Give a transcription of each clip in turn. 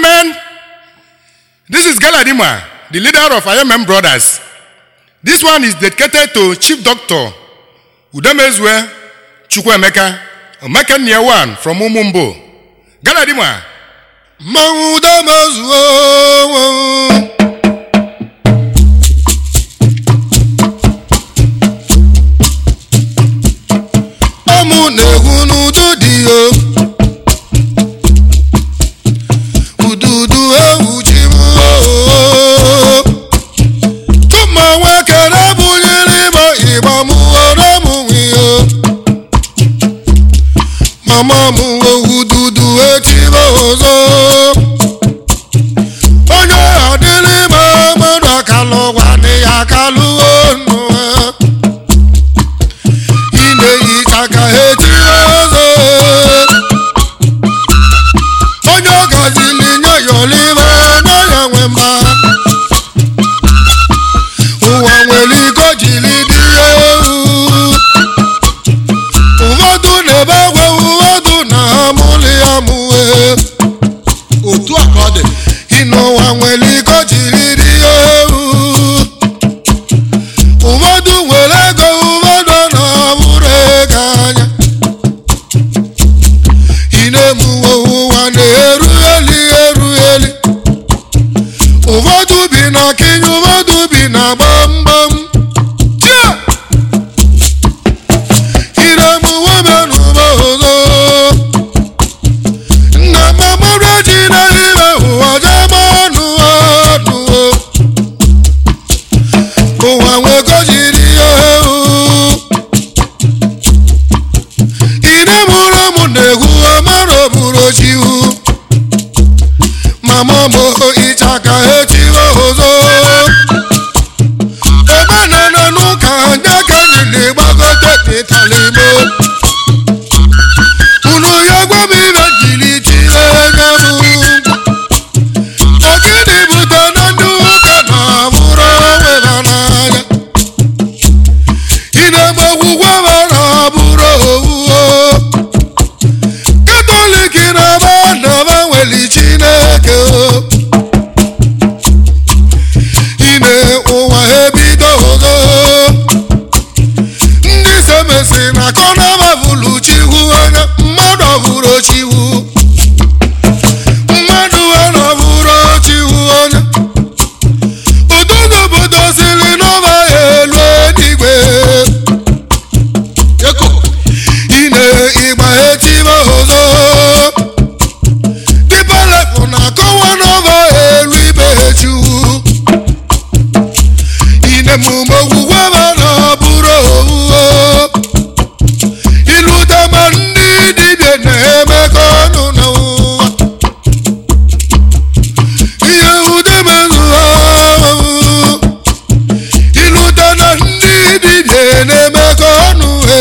gentlemen, this is Galadima, the leader of IMM Brothers. This one is dedicated to Chief Doctor Udemezwe Chukwemeka, Omekania one from Umumbo. Galadima, mmanwụ udemezuo ọmụ na-egwu n'udu dị o ududu ewu ji m tụma nwekere bunyere ịgba ịgba m ore m nwiyo mama m ududu etibe ọzọ onye adịrị ma mmadụ akalụ gwanị ya akalụ onu ị na-ehicha ka etire ọzọ onye ọgazili nye yọlime n'ọya nwe mma ụwa nwere iko jiri dị ewu ụfọdụ na-ebe agwa ụfọdụ na-amụli ya mụwe otu a ka ọ dị ịnụwa nwere iko jiri dị ewu ụfọdụ nwere ego ụfọdụ na-abụrụ ego anya ị na-emuwe ụwa na-eru eli eru eli ụfọdụ bi na kinye ụfọdụ bi na gbamgbam Tia! ị na-emuwe benụba ọzọ nna mamara ji n'ime ụwa jebe ọnụ ọnụ ụwa nwegojiri ya ewu ine mụrụ ụmụ na-egwu ọmara oburu chiwu mama m ịchaka echiwe ọzọ omenala n'ụka anya ka anyị na-egbagote n'ịtalimo unu ya gwa m ibe jiri chire anya m ogidi bute na ndị ụka na-abụrụ onwe ha n'anya ị na-egbe ogwugwe ha na-abụrụ owuwo katọlik na-aba na-aba nwere chineke ine ụwa ebido ọzọ ndị semesi na kọnaba bụrụ chiwu anya mmadụ ọbụrụ chiwu mmadụ ana bụrụ chiwu anya ụtụtụ obodo siri n'ọba elu eluigwe eko ine ịgba etibe ọzọ dịbalepụ na-akọwa n'ọba elu ibe chiwu ine mume ogwugwe ma na-abụrụ owuwo ilute ma ndị dibịa na-emekọ ọnụ na ụwa ihe ude mezu ahụ ilute na ndị dibịa na-emekọ ọnụ he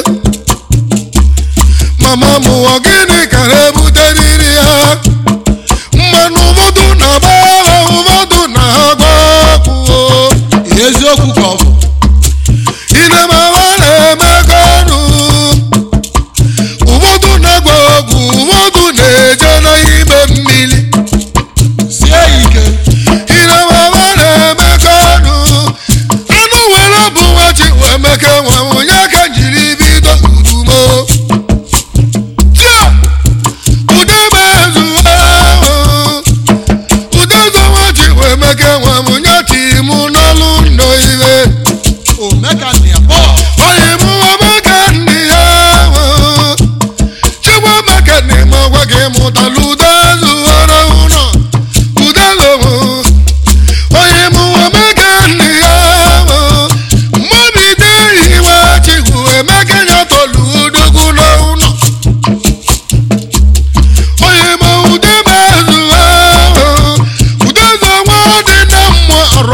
mama m ọ gịnị ka na-ebute riri ha mmanụ ụfọdụ na-agba ha ụfọdụ na-agba ọgwụ eziokwu ka ọ bụ Inemawa na-emekọ ọnụ ụfọdụ na-agba ọgwụ ụfọdụ na-eje n'ime mmiri sie ya ike Inemawa na-emekọ ọnụ anụ were bụ nwachi wee meke nwa onye ka jiri bido udumo tia udebe ezuwe udeze nwachi wee meke nwa onye timu n'ọlụ nnọ ihe omekania bọl onye mụ amaka ndị ya chekwa maka na ịma gwa gị mụtala ude zụwara ụlọ ude zụwụ onye mụ amaka ndị ya mmabide iwe chigwu emeka ya tolu odogwu n'ụlọ onye ma ude bezụwa ude zụwa dị na mmụọ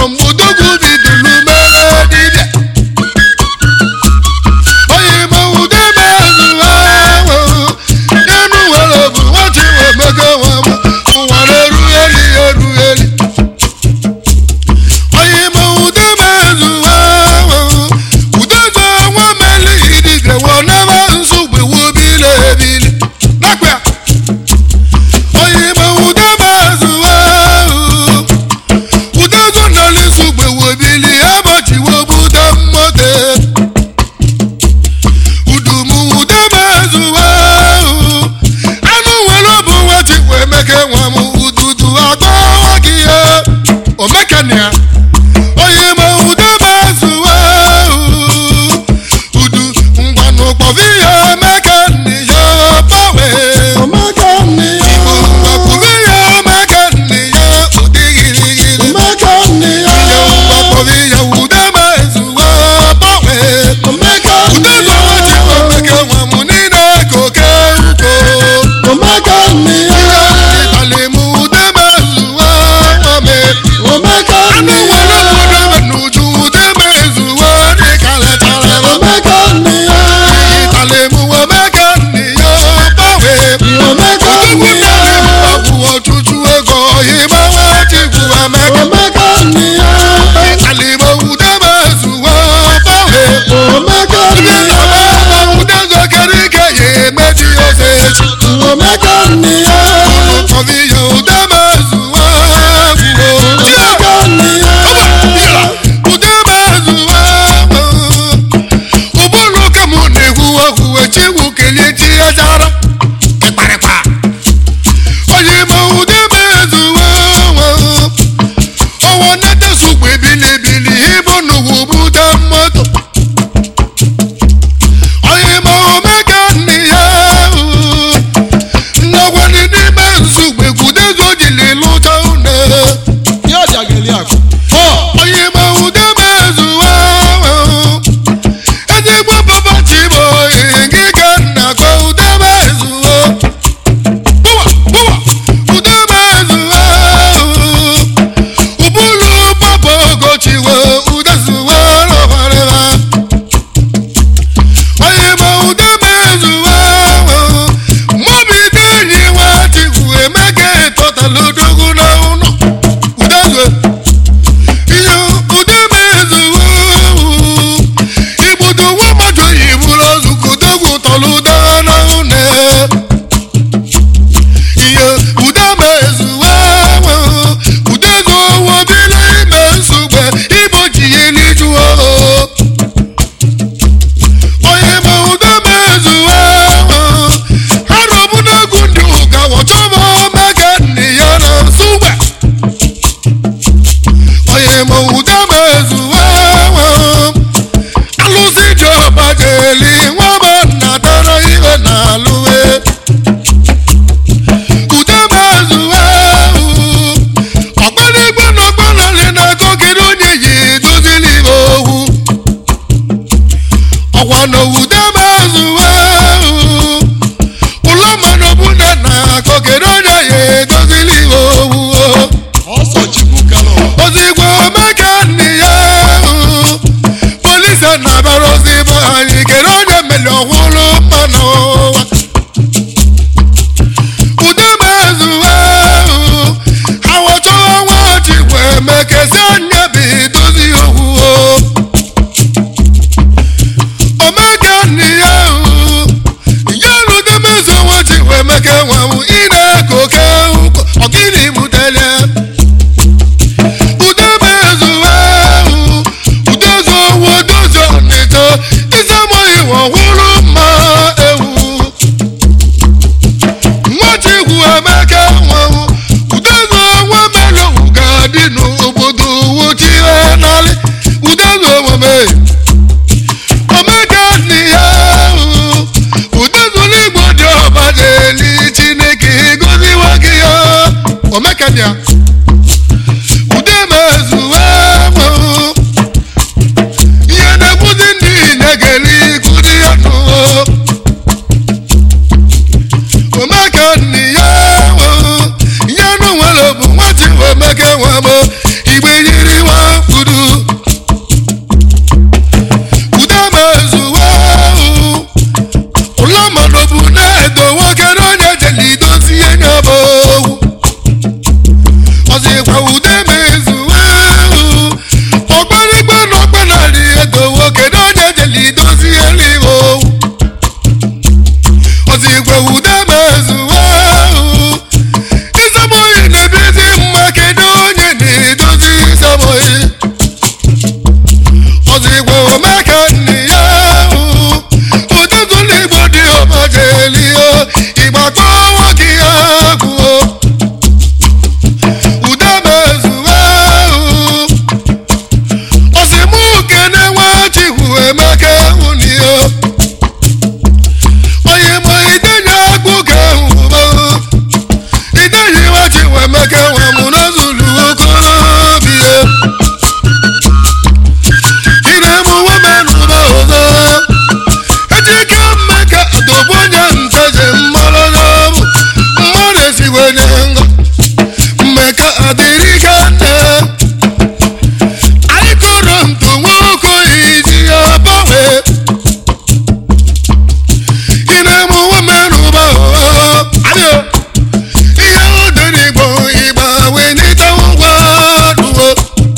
omeka nne ya polisi na-abịara ozi be anyị kere onye meli ọhụrụ mma n'ụwa udebe ezuwe awọchọrọ nwa chikwa emekezi anya bụ idozi owuwo omeka nne ya ya ludebe ezu nwa chikwa emeke nwanwu ị na-eko oke ọgịnị butere udebe ezuwe udozi owu odozi ọnịtọ isemọghị ọhụrụ mma ewu nwachikwu emeka nwanwu udozi onwe melụ ga-adị n'obodo wuchie n'alị udozi omume omeka nne ya udozi n'igbo dị ọba na-eli chineke goziwa gị ya omeka nne ya udemezuwe ihe na-ekwuzi ndị nyegeri kụdi ya n'ụwa omeka nne ya ihe nụ nwere bụ nwachi omeke nwamo igbe yiri nwa kwuru udemezuwe ụlọ mmadụ bụ na-edo nwoke na onye jeli idozi ihe nya bụ owu ọzọkwa ude mezuwe ọgbarigbe na ọgbanarị edowo kedu onye jeli idozi eluigwe owu ọzọkwa ude mezuwe izamoyi na-ebizi mma kedu onye na-edozi izamoyi ọzọkwa omeka nne ya ụdịzụlụ igbo dị ọmajelio ịgbakọ nwoke ya gwuo udemezuwe osimuke na-enwe chikwu emeka nwunio onye mụ idenye agbụ ka hụbo idenye iwachiwu emeka nwamụ n'ozulu okorobịa iremu womenụba ọzọ ejike mmeka dobonye nteje mmanụ n'ọbụ mmadụ esigwenye ngọ mmeka adịrị ka nne anyị kọrọ ntụ nwoke iji ya gbanwe ị na-eme womenụba adịo ihe odere igbo ịgba wee n'ịta ngwa duo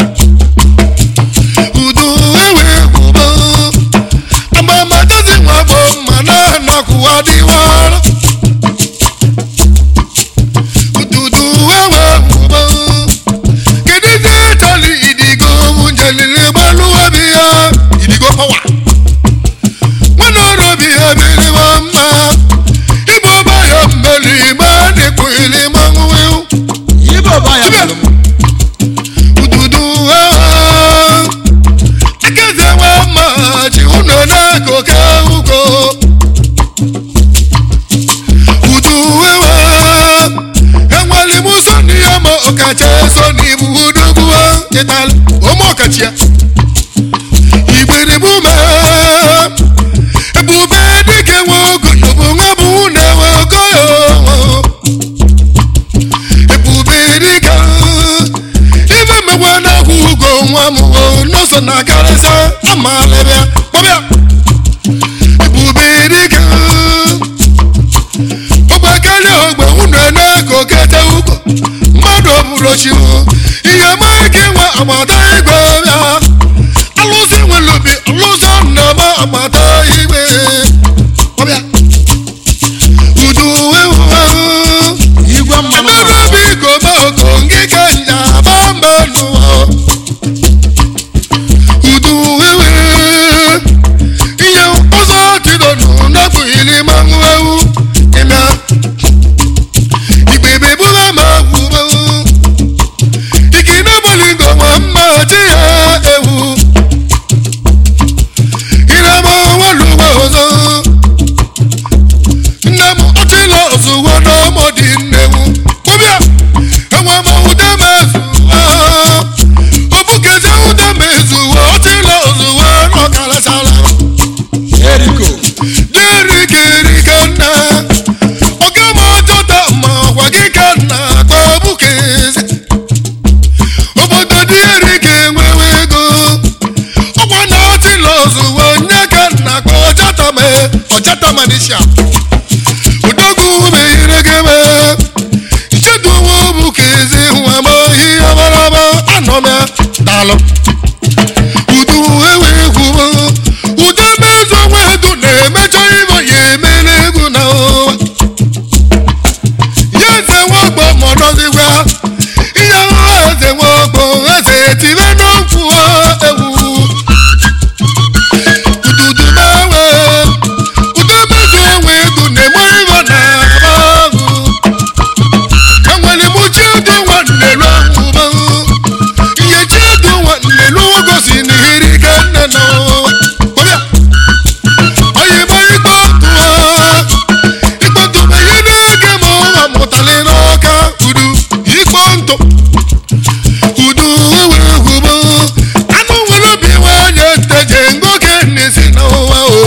udu ewe gwụbo agbamadazi nwa bụ mma na-anọkwụwa dịwara ududu ewe gwụbo kedu ize chọrọ idigo njeliri gbaluobi ya idigo pawa nwana orobi ya biriwa mma igbo baya mmeri ma dịkwu ili manwụ Igbo ba ya Chibia. mere m. ududu ewe ekeze nwa mma ji ụnọ na-akụke ugo udu ewe enwere m ụzọ n'ihe ma ọkacha eso n'ibu udogbu ịtala ụmụ ọkachi ya igbiribu me ebube dịka nwe ogoyo bụ nwa bụ na-enwe ogoyo ebube dịka ife mmekwa na-akwụ ugo nwa m n'ụzọ na karịsịa amalịbịa kpọbịa ebube dịka ọgbakarịa ogbe unu na-eko kete ugo mmadụ ọbụrụ chi ihe ma ike nwe agbata igwe bịa alụsị nwere obi alụsọ nnama agbata igwe ọbịa udu ewu Igwe mmanụ Another ọkụ. big go oko ngike nja bamba nuwa. Udu wewe. Iye ọzọ tido nụ n'akpụ ili manwụ ewu. Ịmịa. Igbebe bụla ma gwubewu. Ike n'abalị ngo nwa mma chi ya. ọchata manisha odogwu meghere gebe ichedowo bụ ka ezi nwa ma ihe marama anọ m ya daalụ udu ewe egwu udo mezu onwe edu na-emechọ ibe ya emere egwu na ụwa ya eze nwogbo mọdọzigwa ihe ọhụrụ eze nwogbo eze etire n'okwu ewu ududu mewe udo mezu onwe edu na-eme ibe na abahụ enwere m chiedu nwanne n'ọgwụba ihe chiedu nwanne n'ogosi na iri ka nne n'ụwa ọbịa oyibo ikpe tụọ ikpe tụọ ihe na-ege m ụwa mụtali n'ọka udu ikpe ntụ udu wee gwubo anụ nwere obi nwanyị nteje ngoke n'isi n'ụwa o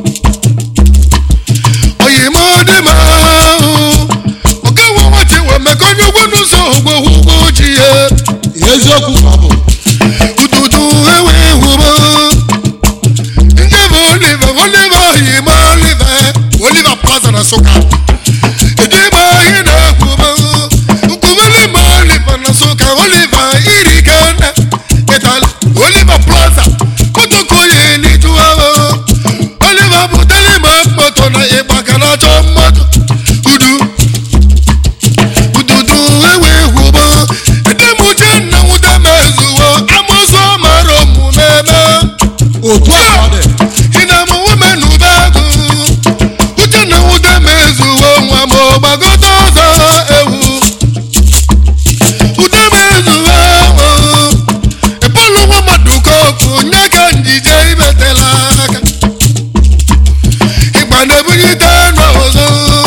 oyimo dị ma oke nwe nwachi wee mekọ onye ugwu n'ụzọ ugwo ugwo ji ya eziokwu ka ọ bụ ududu ewe hụba ndị bụ oliva oliva oyimo oliva oliva plaza na nsụka ịdị ma ihe na-ekwuba nkwubeli ma oliva na nsụka oliva iri gana ịtali oliva plaza motokoye n'ijuwa oliva buteli ma moto na ịgba ka na-achọ mmadụ udu ududu ewe hụba ndị m uche nna nwude mezuwo amụzụ mara omume eme otu a ka ọ dị ịna-amụ nwome n'ube agụ uche na nwude mezuwo nwa ma ọgbagote ọzọ ewu ude mezuwo ịbụlụ nwa mmadụ koku nye ka njije ibetela aka ịgba na-ebunyite n'ọzọ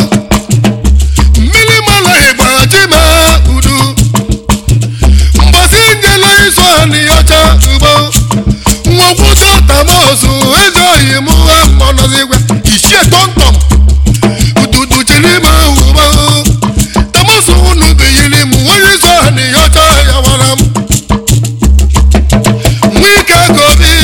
mmiri mmanụ ịgba chima udu mgbasi njele iso anị ọcha ugbo nwokwuta tamosu eze oyi mụ ha mmanọzigwe ichie tọmtọm ududu chiri m ugbo tamosu unu biyiri m onye iso anị ọcha ya wara m nwike gobi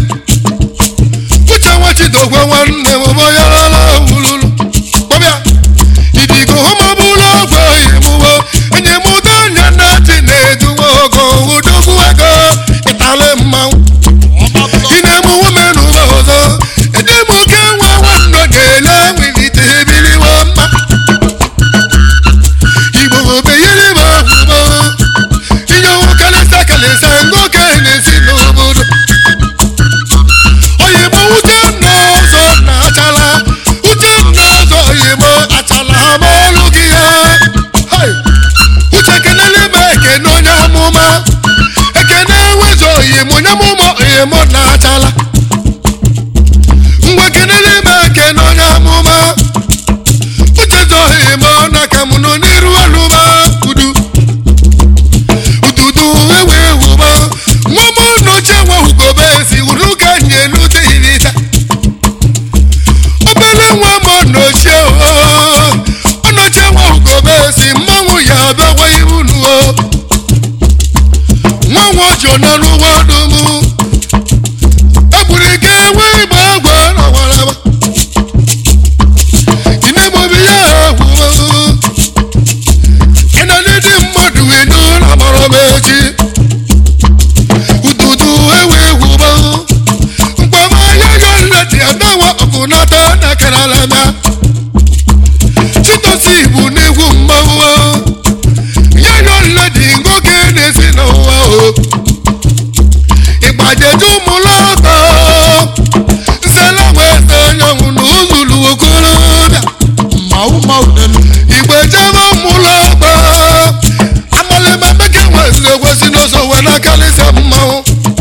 uche nwachidogwe nwanne m bọyarala wululu kpọbịa idigo homabụla ọgwụ oyimuwo enye m ụda anya na chi na-eduwe ogo udogwu ego ịtali mmanwụ ị na-eme nwome n'ụba ọzọ ede m oke nwa nwanne ga-ele nwilite ebiliwe mma igbo obeyiri m ahụba inyewu kalịsa kalịsa ngoke na-esi n'obodo oyibo uche nna ọzọ na achala uche nna ọzọ oyibo achala ma ọlụ gị ya Hai! uche kenele m ekene onye amụma ekene enwezi oyimo onye amụma oyimo na achala ngwa kenele m ekene onye amụma uche zọ oyimo na ka mụ nọ n'iru alụma udu ududu ewe ewuba nwa m n'oche nwa ugobe si uru ka nyelu dịrịta obere nwa m ọnọchie ọnọchie nwa ugobe si mmanwụ ya abịawa iru nuo nwa nwa ojo nọ n'ụgbọ ọdụm egburu ike enwe igbe agwa na waraba inemobi ya ahụba ịnọ n'ịdị mmadụ inu na mara m echi ududu ewe egwuba mkpamanya ya nleti anawa ọgụnata na karalamia chitosi bụ n'egwu mmanwụ ya ya nleti ngoke na-esi n'ụwa o ịgbajeju ụmụlọtọ nsela wee se onyenwụ na ụzụlụ okorobịa mmanwụ mmanwụ n'elu igbe jebe mụlọ ọgba amalịma meke nwesịrị ekwesị n'ụzọ wee na-akalịsa mmanwụ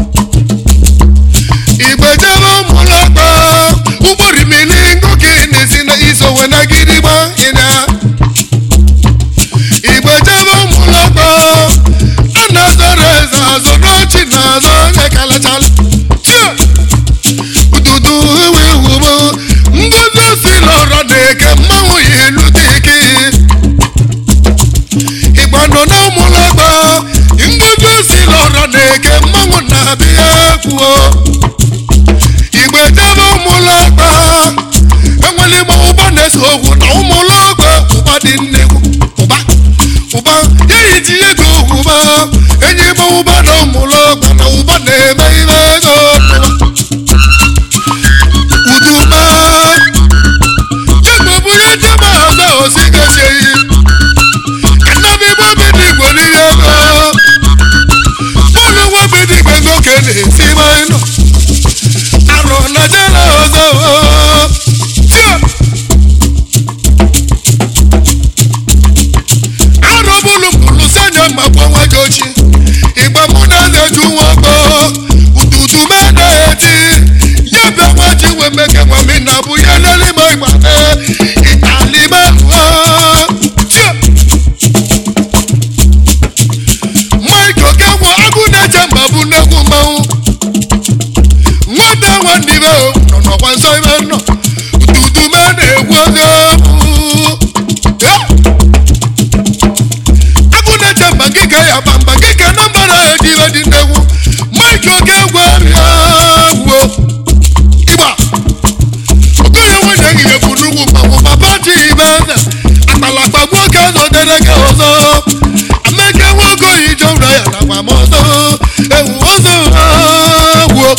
igbe jebe mụlọ ọgba ụgbọrimili ngoke na-esi na iso wee na gidigba ịna igbe jebe mụlọ ọgba a na-azọrọ eze azọ n'ochi na azọ onye kalachala Chia! ududu ewe wubo ngozi si lọrọ na-eke mmanwụ ya elu dị ike ịgba nọ na ụmụlọgba ngozi si lọrọ na-eke mmanwụ na-abịa kwuo igbe jebe ụmụlọgba esi ma nọ arọ na jere ọzọ tio arụbụlụ mụrụ senya ma gbanwe gị ochi ịgba mụ na eze ju nwakpo ududu mena eti ya bịa nwa ji wee meke nwa mi na bụ ya lele ma ịgbane ịtalime tio mike okenwa agụ na-eche mba bụ nnekwu mmanwụ nwata nwanne ibe nọ n'ọkwa nsọ ibe nọ ududu mena egwu oge agụ na-eche mba gị ka ya gba mba gị ka na mbara eji ibe dị nnegwu mike oke gwa ya gwuo ịgba okenye nwunye gị ekwu n'ugwu mmanwụ ma pati ibe eze akpalakpa nwoke ọzọ dere gị ọzọ ameke nwoke oyi jọrọ ya na gbam ọzọ ewu ọzọ ha gwuo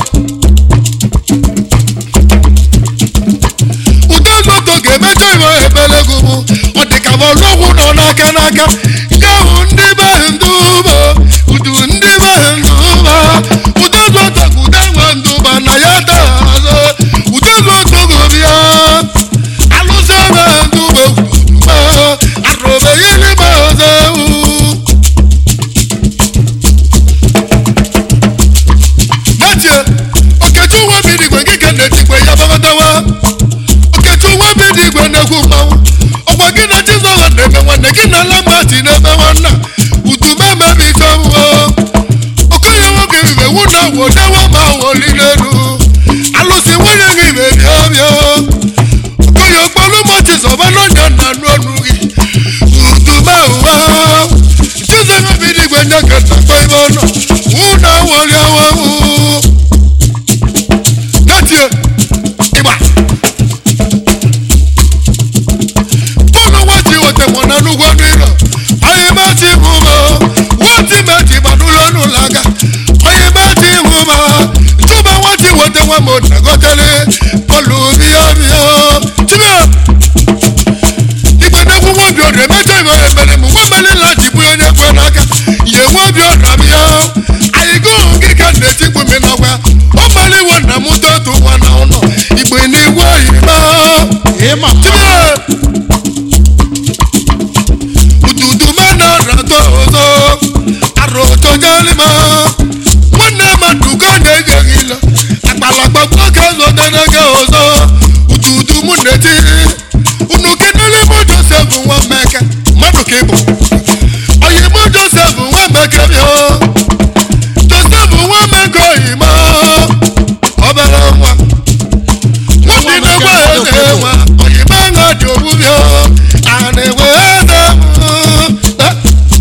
udo moto ga-emecha iwe ebelego mụ ọ dị ka ọlọgwụ nọ n'aka n'aka ya hụ ndị be ndụba udu ndị be ndụba udo moto ude nwe ndụba na ya daa azụ udo moto gobia alụsị be ndụba uduba arụbe yiri be ọzọ ewu N'etie, okechi nwa bi n'igwe gị ka na-etikwe ya babatawa okechi nwa bi n'igwe na-ekwu mmanwụ ọgwa gị na chizọha na-eme nwanne gị na lamati na-eme nwanna udume mebi chọmụọ okenye nwoke ibe wu na wodewa ma wolilelu alụsị nwunye gị ibe bịa bịa okenye okpolu mochi zọba n'ọnya na anụ ọnụ gị udume ụwa chizọha bi n'igwe nye ka na-akpọ ebe ọ nọ wụ na woli awawu Natie, ịgba bọ́ọ̀lù wọ́n ti wọ́tẹ̀ mọ̀ nánú gbọ́dọ̀ ìlọ ọyẹ bá ti mú mọ́ wọ́n ti mẹ́tì ìbàdú lọ́nù làgà ọyẹ bá ti mú mọ́ ìjọba wọ́n ti wọ́tẹ̀ wọn mọ̀ nàgọ́tẹ́lẹ̀ bọ́ọ̀lù bíọ́bíọ́ síbẹ̀ ìgbẹ́dẹ́kun wọ́n bí ọ̀dọ̀ mẹ́jọ ìmọ̀ ẹ̀mẹ́lẹ̀ mú wọ́n mẹ́lẹ̀ láti bú onye kwe n'aka yẹ wọ́n bí ọ̀dọ̀ mi yọ àyíkó kíkà nẹ̀tí gbòmí náà wá ó mẹ́lẹ̀ wọ́n nà mú tó tó wọn náà nọ ìgbè ní wọ́n yìí mọ́ ịma síbẹ̀ ududu mana rato ozo aroto jalima nwanne madugo na-ejeghị ilo akpalakpa nwoke zo denege ozo ududu mụ na-eti unu kenele mụ josef nwa mmeke mmadụ ka ịbụ oyi mụ josef nwa mmeke bịa josef nwa mmeke oyima obere nwa nwoke na-egwe eze nwa oyima ṅa dị ogbubia a na-enwe eze Eh,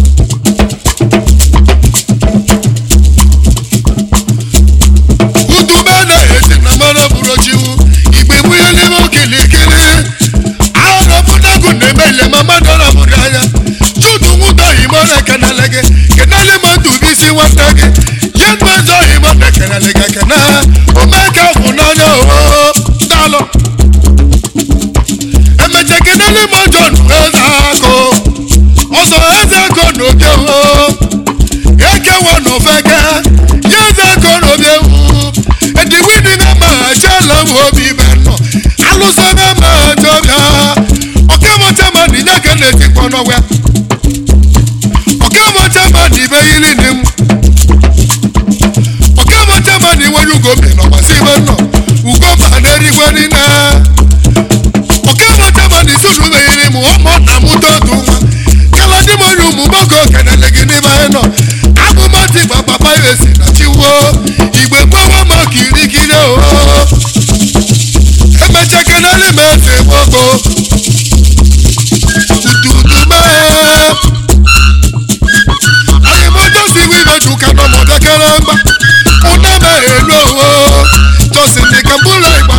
udube na-esi na mmanụ bụrụ chiwu igbe nwunye n'ime okilikiri arọpụtagu na-eme ile ma mmadụ rapụrụ anya chudu nwụta oyimo na-ekenele gị kenele ma ntụbisi nwata gị ya mmezo oyimo na-ekenele gị ekene omeke kwụ n'anya oo dalụ emecha kenele ma jon eze akụ ọzọ eze akụ na obi oo ekewa n'ofeke ya eze akụ na obi ewu ediwidi na ma ajala m obi ibe nọ alụsọ na ma ajọbịa ọkemọcha ma dị nye ka na-etikpọ n'ọgwa ọkemọcha ma dị ibe yiri dị m ọkemọcha ma dị nwere ugo bi n'ọgbasi ibe nọ ugo ma na-erigwe niile ọkemọcha ma dị sunu meyiri m ọmọ na mụta otu nwa kala dị m onye ụmụ gbọkọ kenele gị n'ime anyị nọ abụmati gba papa ya esi na chiwo igbe gbawa ma kirikiri o emecha kenele m eze gbogbo ududu mee anyị moto si wibe juka nọ mọdekere mba ụna m elu owo tosi dị ka mbụlọ igbo